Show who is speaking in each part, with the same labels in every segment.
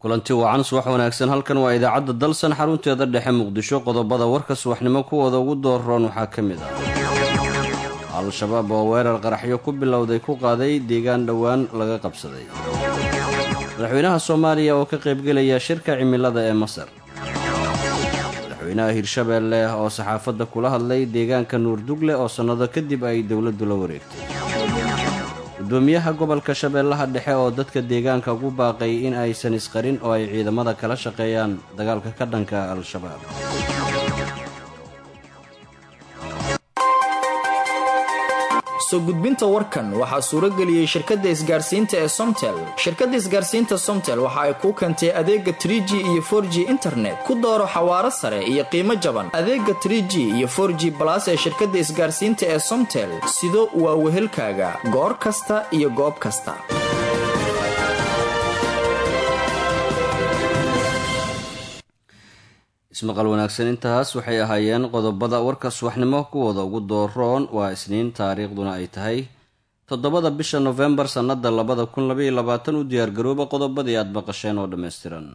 Speaker 1: kulanti wacan subax wanaagsan halkan waa idaacadda dalsan xarunteeda dhexe muqdisho qodobada warka subaxnimo kuwooda ugu dooroon waxaa ka mid ah al-shabaab oo weerar qaraxyo ku bilowday ku qaaday deegaan dhowaan laga qabsaday madaxweynaha soomaaliya oo ka qaybgelaya shirka cimilada ee masar madaxweynaha hirshabeelle oo saxaafadda kula hadlay deegaanka nuurdugle oo sannado kadib ay dowladdu la wareegtay gudoomiyaha gobolka shabeellaha dhexe oo dadka deegaanka ugu baaqay in aysan isqarin oo ay ciidamada kala shaqeeyaan dagaalka ka dhanka al-shabaab
Speaker 2: soo gudbinta warkan waxaa suuro geliyey shirkadda isgaarsiinta ee somtel shirkadda isgaarsiinta somtel waxa ay kuu keentay adeega tr g iyo for g internet ku dooro xawaaro sare iyo qiimo jaban adeega tr g iyo for g balas ee shirkadda isgaarsiinta ee somtel sido waa wehelkaaga goor kasta iyo goob kasta
Speaker 1: ismaqal wanaagsan intaas waxay ahaayeen qodobada warka subaxnimo kuwooda ugu dooroon waa isniin taariikhduna ay tahay toddobada bisha nofembar sannada labada kun labaiyo labaatan u diyaargarooba qodobadii aada maqasheen oo dhammaystiran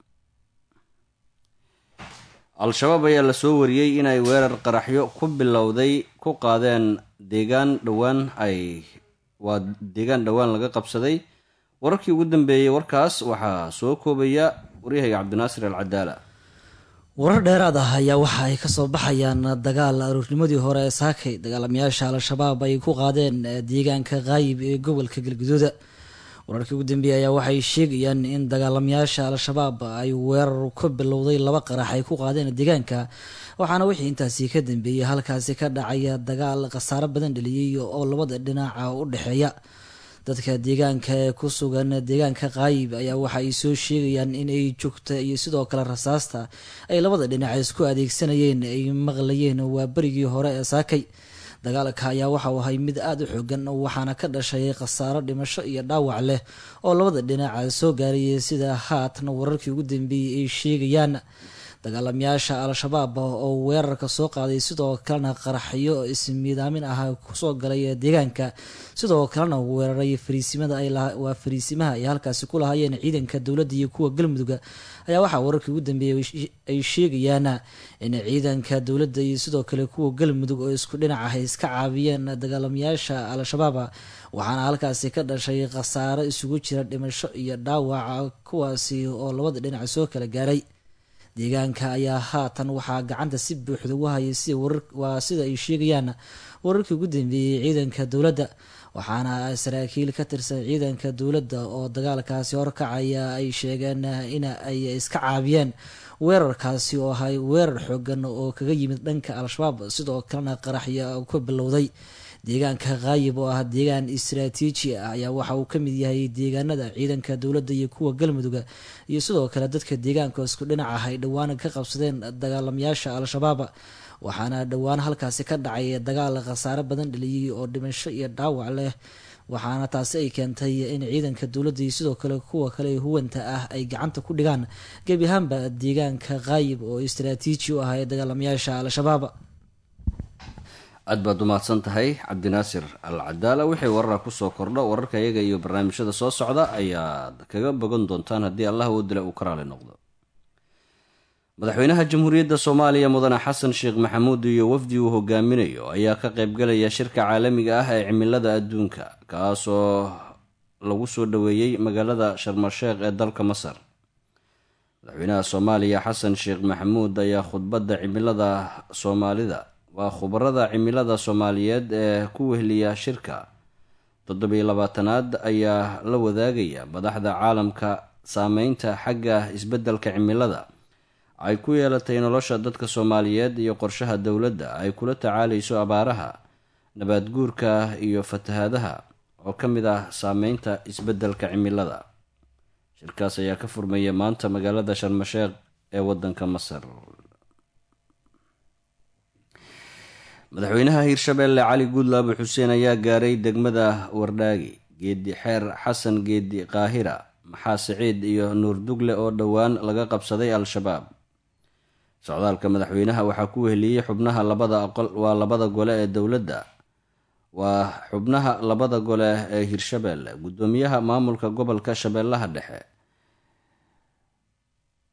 Speaker 1: al-shabaab ayaa lasoo wariyey inay weerar qaraxyo ku bilowday ku qaadeen deegaan dhowaan ay waa deegaan dhowaan laga qabsaday wararkii ugu dambeeyey warkaas waxaa soo koobaya waryahayga cabdinaasir al cadaala
Speaker 3: warar dheeraad ah ayaa waxa ay kasoo baxayaan dagaal aroornimadii hore ee saakay dagaalamayaasha al-shabaab ay ku qaadeen deegaanka kaayib ee gobolka galguduuda wararkii ugu dambeeyey ayaa waxay sheegayaan in dagaalamayaasha al-shabaab ay weerar ka bilowday laba qarax ay ku qaadeen deegaanka waxaana wixii intaasi ka dambeeyey halkaasi ka dhacaya dagaal khasaaro badan dheliyey oo labada dhinaca u dhexeeya dadka deegaanka ee ku sugan deegaanka kaayib ayaa waxa ay soo sheegayaan in ay joogta iyo sidoo kale rasaasta ay labada dhinac isku adeegsanayeen ay maqlayeen waa berigii hore ee saakay dagaalka ayaa waxauu ahay mid aada u xoogan waxaana ka dhashay khasaaro dhimasho iyo dhaawac leh oo labada dhinaca soo gaarayay sida haatan wararkii ugu dambeeyey ay sheegayaan dagaalamayaasha al-shabaab oo weerarka soo qaaday sidoo kalena qaraxyo ismiidaamin ah kusoo galay deegaanka sidoo kalena weeraray fariisimada waa fariisimaha ay halkaasi ku lahaayeen ciidanka dowladda iyo kuwa galmudugga ayaa waxaa wararkii ugu dambeeyey ay sheegayaan in ciidanka dowladda iyo sidoo kale kuwa galmudug oo isku dhinac ah iska caabiyeen dagaalamayaasha al-shabaab waxaana halkaasi ka dhashay khasaaro isugu jira dhimasho iyo dhaawaca kuwaasi oo labada dhinac soo kala gaaray deegaanka ayaa haatan waxaa gacanta si buuxda ugu hayay waa sida ay sheegayaan wararkii ugu dambeeyey ciidanka dowladda waxaana saraakiil ka tirsan ciidanka dowladda oo dagaalkaasi horkacaya ay sheegeen in ay iska caabiyeen weerarkaasi oo ahay weerar xoogan oo kaga yimid dhanka al-shabaab sidoo kalena qaraxya ka bilowday deegaanka kaayib oo ah deegaan istaraatiiji ah ayaa waxa uu ka mid yahay deegaanada ciidanka dowladda iyo kuwa galmudugga iyo sidoo kale dadka deegaanka isku dhinac ah ay dhowaan ka qabsadeen dagaalamayaasha al-shabaab waxaana dhowaan halkaasi ka dhacay dagaal khasaare badan dheliyey oo dhimasho iyo dhaawac leh waxaana taasi ay keentay in ciidanka dowladda iyo sidoo kale kuwa kale huwanta ah ay gacanta ku dhigaan gebi ahaanba deegaanka kaayib oo istaraatiiji u ah ee dagaalamayaasha al-shabaab
Speaker 1: aad baad umahadsan tahay cabdinaasir al cadaala wixii warara kusoo kordho wararka iyaga iyo barnaamijyada soo socda ayaad kaga bogan doontaan haddii allah oo dila uu ka raali noqdo madaxweynaha jamhuuriyadda soomaaliya mudane xasan sheekh maxamuud iyo wafdi uu hogaaminayo ayaa ka qaybgalaya shirka caalamiga ah ee cimilada adduunka kaasoo lagu soo dhoweeyey magaalada sharmasheekh ee dalka masar madaxweynaha soomaaliya xasan sheekh maxamuud ayaa khudbadda cimilada soomaalida waa khubarada cimilada soomaaliyeed ee ku wehliya shirka toddobiyo labaatanaad ayaa la wadaagaya madaxda caalamka saameynta xagga isbeddelka cimilada ay ku yeelatay nolosha dadka soomaaliyeed iyo qorshaha dowladda ay kula tacaalayso abaaraha nabaad guurka iyo fatahaadaha oo ka mid ah saameynta isbeddelka cimilada shirkaas ayaa ka furmaya maanta magaalada sharmasheekh ee waddanka masar madaxweynaha hirshabeelle cali guudlaabo xuseen ayaa gaaray degmada wardhaagi geedi xeer xasan geedi qaahira maxaa siciid iyo nuur dugle oo dhowaan laga qabsaday al-shabaab socdaalka madaxweynaha waxaa ku weheliyey xubnaha labada aqol waa labada gole ee dowladda waa xubnaha labada gole ee hirshabeelle guddoomiyaha maamulka gobolka shabeellaha dhexe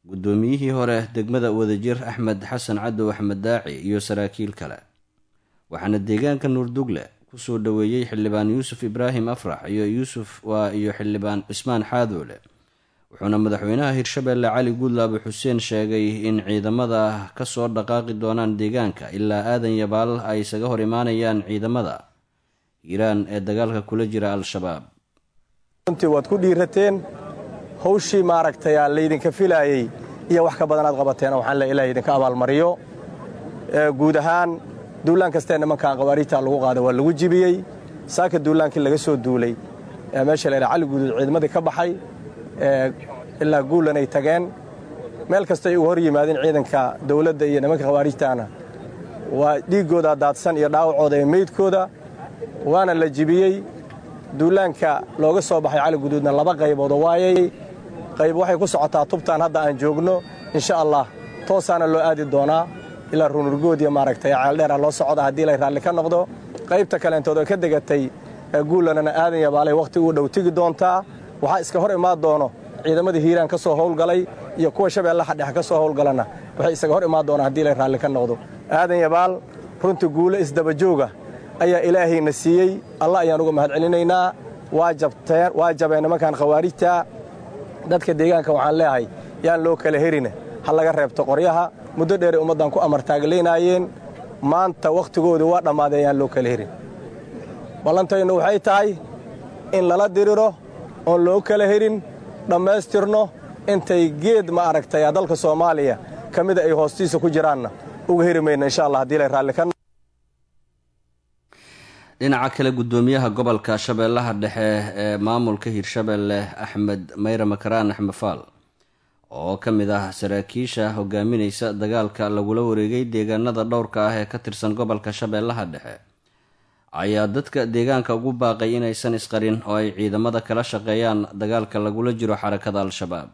Speaker 1: guddoomiyihii hore degmada wadajir axmed xasan cadow axmed daaci iyo saraakiil kale waxaana deegaanka nuurdugle kusoo dhoweeyey xildhibaan yuusuf ibraahim afrax iyo yuusuf waa iyo xildhibaan cismaan xaadoole wuxuuna madaxweynaha hirshabeelle cali guudlaabe xuseen sheegay in ciidamada kasoo dhaqaaqi doonaan deegaanka ilaa aadan yabaal ay isaga hor imaanayaan ciidamada hiiraan ee dagaalka kula jira al-shabaab
Speaker 4: runtii waad ku dhiirateen hawshii maaragtay aa laydinka filaayey iyo wax ka badanaad qabateen waxaan le ilaah idinka abaalmariyo guud ahaan duulaan kastee nimankan qawaariijta lagu qaaday waa lagu jibiyey saaka duulaankii laga soo duulay ee meesha la cali guuduud ciidamadii ka baxay ilaa guulanay tageen meel kastay uga hor yimaadeen ciidanka dawladda iyo nimanka khawaarijtaana waa dhiiggooda daadsan iyo dhaawacooda iyo meydkooda waana la jibiyey duulaanka looga soo baxay cali guduudna laba qaybood waayay qayb waxay ku socotaa tubtaan hadda aan joogno insha allah toosaana loo aadi doonaa ilaa runurgoodiya maaragtay ceeldheera loo socda haddii lay raalli ka noqdo qaybta kaleentood oo ka degatay guulanana aadan yabaalay wakhti uu dhow tegi doontaa waxaa iska hor imaan doono ciidamadii hiiraan ka soo howlgalay iyo kuwa shabeellaha dhex ka soo howlgalana waxay isaga hor imaan doonaan haddii lay raalli ka noqdo aadan yabaal runtii guulo isdabajooga ayaa ilaahayna siiyey allah ayaan uga mahad celinaynaa waa jabeen nimankan khawaarijta dadka deegaanka waxaan leeyahay yaan loo kala herina ha laga reebto qoryaha muddo dheeray ummaddan ku amartaaglaynaayeen maanta wakhtigoodu waa dhammaaday ayaan loo kala herin ballantaynu waxay tahay in lala diriro oon loo kala herin dhammaystirno intay geed ma aragtay dalka soomaaliya ka mida ay hoostiisa ku jiraanna uga heri mayna insha allah haddii lay raalli ka
Speaker 1: dhinaca kale guddoomiyaha gobolka shabeellaha dhexe ee maamulka hirshabeelle axmed mayre makaraan axmed faal oo ka mid ah saraakiisha hogaaminaysa dagaalka lagula wareegay deegaanada dhowrka ah ee ka tirsan gobolka shabeellaha dhexe ayaa dadka deegaanka ugu baaqay inaysan isqarin oo ay ciidamada kala shaqeeyaan dagaalka lagula jiro xarakada al-shabaab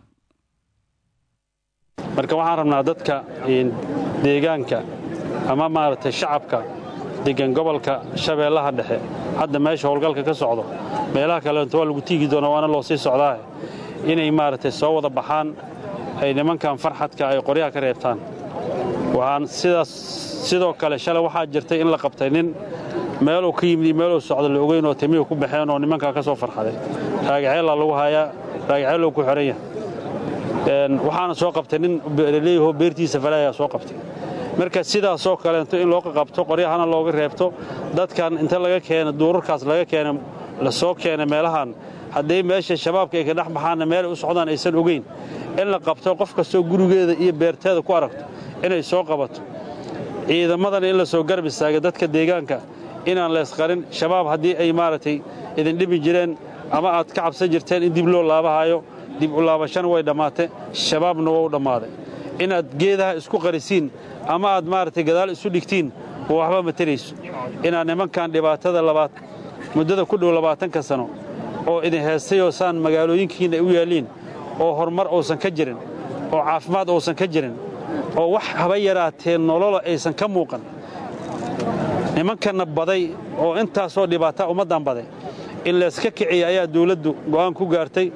Speaker 5: marka waxaan rabnaa dadka deegaanka ama maaragtay shacabka degan gobolka shabeellaha dhexe hadda meesha howlgalka ka socdo meelaha kaleento waa lagu tiigi doona waana loo sii socdaahe inay maaragtay soo wada baxaan ay nimankan farxadka ay qoryaha ka reebtaan waxaan sidaas sidoo kale shalay waxaa jirtay in la qabtay nin meeluu ka yimid iyo meeluu socdo la ogeyn oo timihu ku baxeen oo nimankaa ka soo farxaday raagaceellaa lagu hayaa raagaceellou ku xidhan yahay waxaana soo qabtay nin beeraleeyahoo beertiisa falaayaa soo qabtay marka sidaasoo kaleento in loo qaqabto qoryahana looga reebto dadkan inta laga keena duurarkaas laga keena la soo keena meelahan hadday meesha shabaabka ay ka dhex baxaanna meelay u socdaan aysan ogeyn in la qabto qof kastoo gurigeeda iyo beerteeda ku aragto inay soo qabato ciidamadana in la soo garab istaaga dadka deegaanka inaan leesqarin shabaab haddii ay maaragtay idin dhibi jireen ama aad ka cabsan jirteen in dib loo laabahaayo dib u laabashana way dhammaatee shabaabna waa u dhammaaday inaad geedaha isku qarisiin ama aad maaragtay gadaal isu dhigtiin waxba ma tarayso inaad nimankan dhibaatada labaad muddada ku dhow labaatanka sano oo idin heestayoo saan magaalooyinkiinna ay u yaalliin oo horumar uusan ka jirin oo caafimaad uusan ka jirin oo wax haba yaraatee nolola aysan ka muuqan nimankanna baday oo intaasoo dhibaata ummaddan baday in layska kiciya ayaa dawladdu go'aan ku gaartay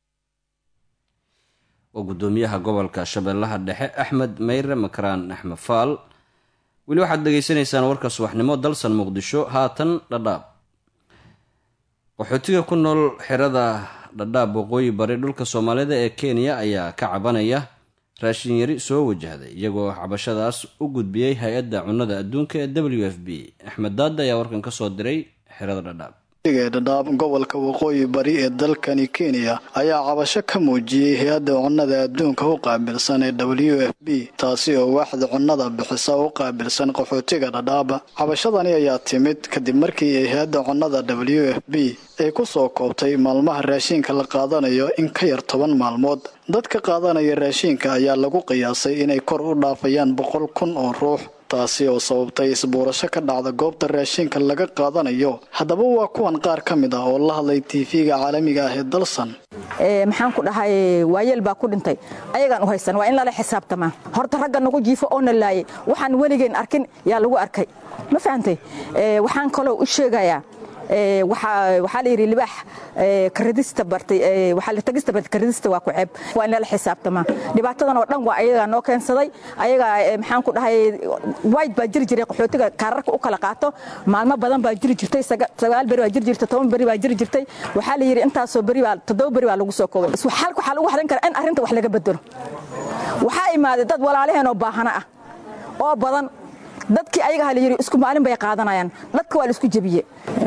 Speaker 1: waa guddoomiyaha gobolka shabeellaha dhexe axmed mayre makaraan axmed faal weli waxaad dhegaysanaysaan warka subaxnimo dalsan muqdisho haatan dhadhaab qaxootiga ku nool xerada dhadhaab waqooyi bari dhulka soomaalida ee kenya ayaa ka cabanaya raashin yari soo wajahday iyagoo cabashadaas u gudbiyey hay-adda cunnada adduunka ee w f b axmed daada ayaa warkan ka soo diray xerada dhadhaab
Speaker 6: dhadhaab gobolka waqooyi bari ee dalkani kenya ayaa cabasho ka muujiyey hay-adda cunnada adduunka u qaabilsan ee w f b taasi oo waaxda cunnada bixisa u qaabilsan qaxootiga dhadhaaba cabashadani ayaa timid kadib markii ay hay-adda cunnada w f b ay ku soo koobtay maalmaha raashiinka la qaadanayo in ka yar toban maalmood dadka qaadanaya raashiinka ayaa lagu qiyaasay inay kor u dhaafayaan boqol kun oo ruux taasi oo sababtay isbuurasho ka dhacda goobta raashiinka laga qaadanayo haddaba waa kuwan qaar ka mid ah oo la hadlay tv-ga caalamiga ah ee dalsan
Speaker 7: maxaan ku dhahay waayeel baa ku dhintay ayagaan u haysan waa in lala xisaabtamaa horta ragga nagu jiifo oo na laayay waxaan weligeen arkin yaa lagu arkay ma fahantay waxaan kaloo u sheegayaa waxaa la yidhi libaax karadista bartay waxaa la tagista bartay karadista waa ku ceeb waa in lala xisaabtamaa dhibaatadan oo dhan waa ayagaa noo keensaday ayagaa maxaan ku dhahay wide baa jiri jiray qaxootiga kaararka u kala qaato maalmo badan baa jiri jirtay sagaal beri baa jiri jirtay toban beri baa jiri jirtay waxaa la yidhi intaasoo beri baa toddoba beri baa lagu soo koobay xalka waxaa lagu hadlan karaa in arrinta wax laga bedelo waxaa imaaday dad walaalaheen oo baahana ah oo badan dadkii ayaga la yidhi isku maalin bay qaadanayaan dadka waa la isku jebiye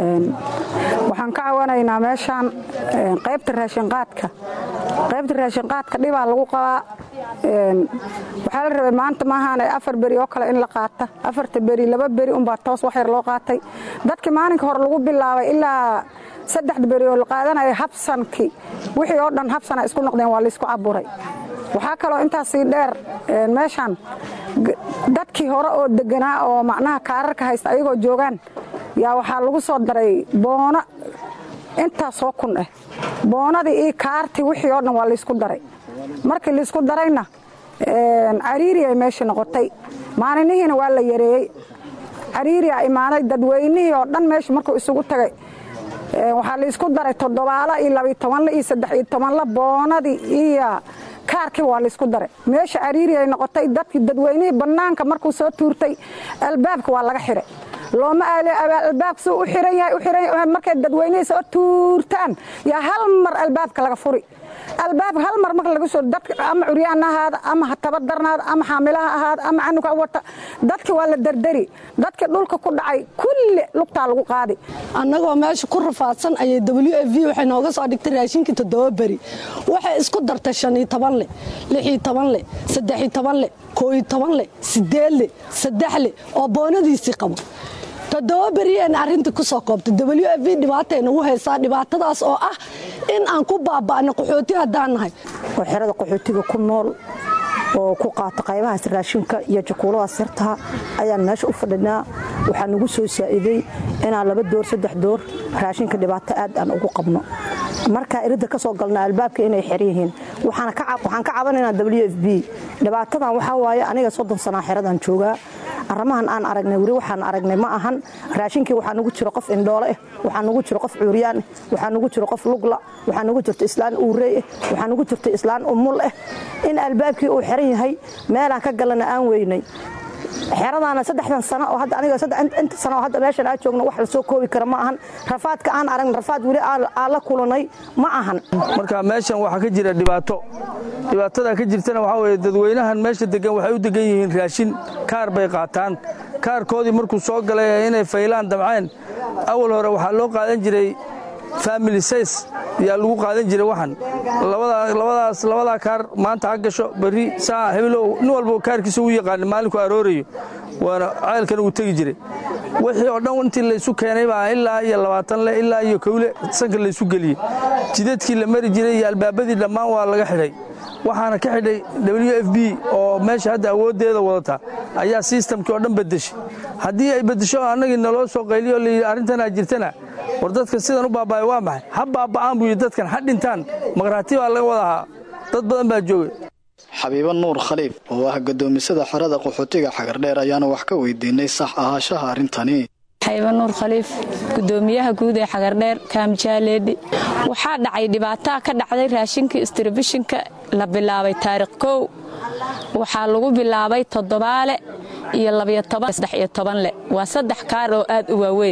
Speaker 8: waxaan ka cawanaynaa meeshaan qaybta raashinqaadka qaybta raashinqaadka dhibaa lagu qabaa waxaa la rabay maanta maahaan afar beri oo kale in la qaata afarta beri laba beri unbaa toos wax yar loo qaatay dadkii maalinka hore lagu bilaabay ilaa saddexda beri oo la qaadanaya habsankii wixii oo dhan habsana isku noqdeen waa laysku caburay waxaa kaloo intaasii dheer meeshaan dadkii hore oo deganaa oo macnaha kaararka haysta ayagoo joogaan yaa waxaa lagu soo daray boono intaasoo kun ah boonadii iyo kaartii wixii oo dhan waa laysku daray markii laysku darayna cariiri ay meesha noqotay maalinihiina waa la yareeyey cariiriyaa imaaday dadweynihii oo dhan meesha markuu isugu tagay waxaa laysku daray toddobaala iyo labiyo tobanla iyo saddex iyo tobanla boonadii iyo kaarkiiba waa laysku daray meesha cariiri ay noqotay dadkii dadweynihii bannaanka markuu soo tuurtay albaabka waa laga xiray looma aali albaabka suu u xiran yahay u xiran yahay markay dadweynihii soo tuurtaan yaa hal mar albaabka laga furi albaabka hal mar marka laga soo dadka ama curyaan ahaada ama tabadarnaada ama xaamilaha ahaada ama canuga wata dadki waa la dardari dadki dhulka ku dhacay kulli lugtaa lagu qaadi
Speaker 9: annagoo meesha ku rafaadsan ayay w f v waxay nooga soo dhigtay raashinkii toddoba beri waxay isku dartay shaniyo toban le lixiyo toban le saddexiyo toban le kooyo toban le sideed le saddex le oo boonadiisii qabo toddoba beriyeen arrintii ku soo koobtay w f v dhibaatay nagu haysaa dhibaatadaas oo ah in aan ku baaba'no qaxooti haddaan nahay
Speaker 10: oo xerada qaxootiga ku nool oo ku qaata qaybahaas raashinka iyo jakuuladaas yartaha ayaan meesha u fadhinaa waxaa nagu soo saa'iday inaan laba door saddex door raashinka dhibaato aad aan ugu qabno markaa iridda ka soo galna albaabka inay xer yihiin waxaan ka cabanaynaa w f b dhibaatadan waxaa waaye aniga soddon sanaa xeradan joogaa arrimahan aan aragnay weli waxaan aragnay ma ahan raashinkii waxaa nugu jiro qof indhoole ah waxaa nugu jiro qof cuuryaan ah waxaa nugu jiro qof lugla waxaa nugu jirto islaan uurey ah waxaa nugu jirto islaan umul ah in albaabkii uu xiran yahay meelaan ka galana aan weynay xeradaana saddexdan sano oo hadda aniga inta sano oo hadda meeshan aan joogno wax la soo koobi kara ma ahan rafaadka aan aragna rafaad weli aan la kulanay ma ahan
Speaker 11: marka meeshan waxaa ka jira dhibaato dhibaatada ka jirtana waxaa weeye dadweynahan meesha degan waxay u degan yihiin raashin kaar bay qaataan kaarkoodii markuu soo galay inay faylaan damceen awal hore waxaa loo qaadan jiray family says yaa lagu qaadan jiray waxan labadaas labadaa kaar maanta ha gasho berri saa hebelow nin walba kaarkiisa u yaqaana maalinku aroorayo waana ceelkana uu tegi jiray wixii oo dhan intii laysu keenay baa ilaa iyo labaatan le ilaa iyo kowle sanka laysu geliyey jidadkii la mari jiray iyo albaabadii dhammaan waa laga xidhay waxaana ka xidhay w f b oo meesha hadda awooddeeda wadata ayaa sistamkii oo dhan bedeshay haddii ay bedesho annagii naloo soo qayliyo layidhi arrintanaa jirtana war dadka sidan u baaba'ay waa maxay ha baaba'aan buu yidhi dadkan ha dhintaan maqraati baa laga wadahaa dad badan baa joogay
Speaker 6: xabiibo nuur khaliif oo ah gadoomisada xerada qaxootiga xagardheer ayaana wax ka weydiinay sax ahaashaha arrintani
Speaker 12: xayba nuur khaliif gudoomiyaha guud ee xagardheer kaamjaaleedhi waxaa dhacay dhibaataa ka dhacday raashinkii istribishinka la bilaabay taarikh kow waxaa lagu bilaabay toddobaale iyo labayotobansaddex-iyo tobanle waa saddex kaar oo aad u waaweyn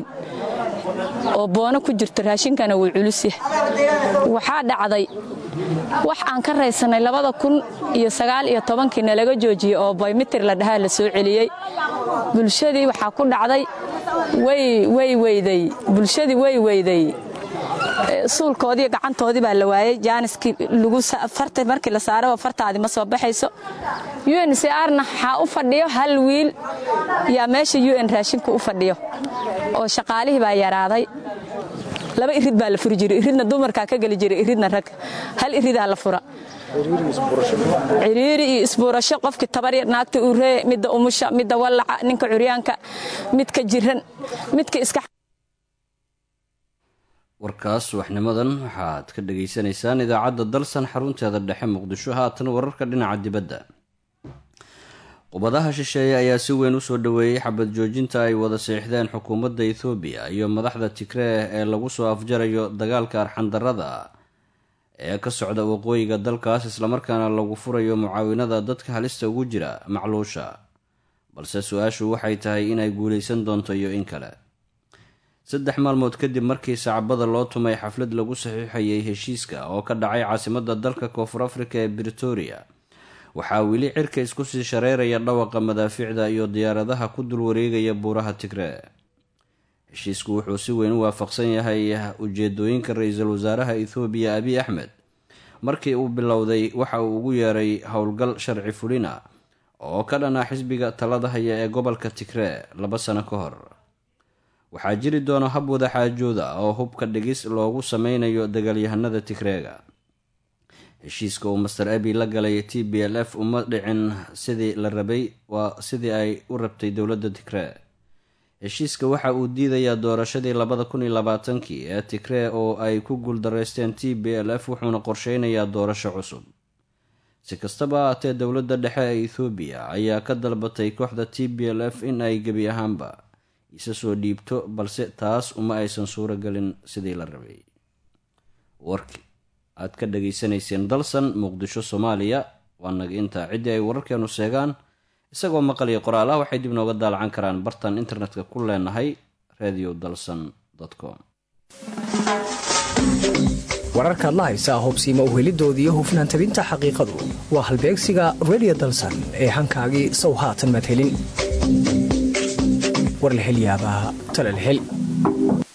Speaker 12: oo boono ku jirto raashinkana wuu culusya waxaa dhacday wax aan ka raysanay labada kun iyo sagaal iyo tobankiina laga joojiyey oo baymitir la dhahaa la soo celiyey bulshadii waxaa ku dhacday way weyday bulshadii way weyday suulkoodii gacantoodii baa la waayey jaaniskii markii la saaraba fartaadii ma soo baxayso un c arna waxaa u fadhiyo hal wiil yaa meesha un raashinku u fadhiyo oo shaqaalihii baa yaraaday laba irid baa la furi jiray iridna dumarkaa ka geli jiray iridna rag hal iridaa la fura ciriiri iyo isbuurasho qofkii tabarya naagta uree midda umusha midda wallaca ninka curyaanka midka jiran midka iska
Speaker 1: warkaas subaxnimadan waxaad ka dhagaysanaysaan idaacadda dalsan xarunteeda dhexe muqdisho haatan wararka dhinaca dibadda qubadaha shisheeye ayaa si weyn usoo dhoweeyey xabad joojinta ay wada seexdeen xukuumadda ethoobiya iyo madaxda tigree ee lagu soo afjarayo dagaalka arxandarrada ee ka socda waqooyiga dalkaas islamarkaana lagu furayo mucaawinada dadka halista ugu jira macluusha balse su-aashu waxay tahay inay guulaysan doonto iyo in kale saddex maalmood kadib markii sacbada loo tumay xaflad lagu saxiixayay heshiiska oo ka dhacay caasimadda dalka koonfur afrika ee britoria waxaa weli cirka isku sii shareeraya dhawaqa madaafiicda iyo diyaaradaha ku dul wareegaya buuraha tigree heshiisku wuxuu si weyn u waafaqsan yahay ujeedooyinka ra-iisul wasaaraha ethoobiya abiy axmed markii uu bilowday waxa uu ugu yeeray howlgal sharci fulina oo ka dhan ah xisbiga talada haya ee gobolka tigree laba sano ka hor waxaa jiri doona hab wada xaajooda oo hubka dhigis loogu sameynayo dagaalyahanada tigreega heshiiska uu master abi la galay t b l f uma dhicin sidii la rabay waa sidii ay u rabtay dowladda tigree heshiiska waxa uu diidayaa doorashadii labada kun iyo labaatankii ee tigree oo ay ku guuldaraysteen t b l f wuxuuna qorsheynayaa doorasho cusub si kastaba ahaatee dowladda dhexe ee ethoobiya ayaa ka dalbatay kooxda t b l f in ay gebi ahaanba isa soo dhiibto balse taas uma aysan suuro gelin sidii la rabay warki aad ka dhageysanayseen dalsan muqdisho soomaaliya waa naga intaa ciddii ay wararkeenu sheegaan isagoo maqal iyo qoraal ah waxay dib nooga daalacan karaan bartan internetka ku leenahay radio dalsan com
Speaker 13: wararkaad la haysaa hobsiima uhelidoodiiyo hufnaan tabinta xaqiiqadu waa halbeegsiga redio dalsan ee hankaagii sow haatan madhelin war la hel yaabaa tala la hel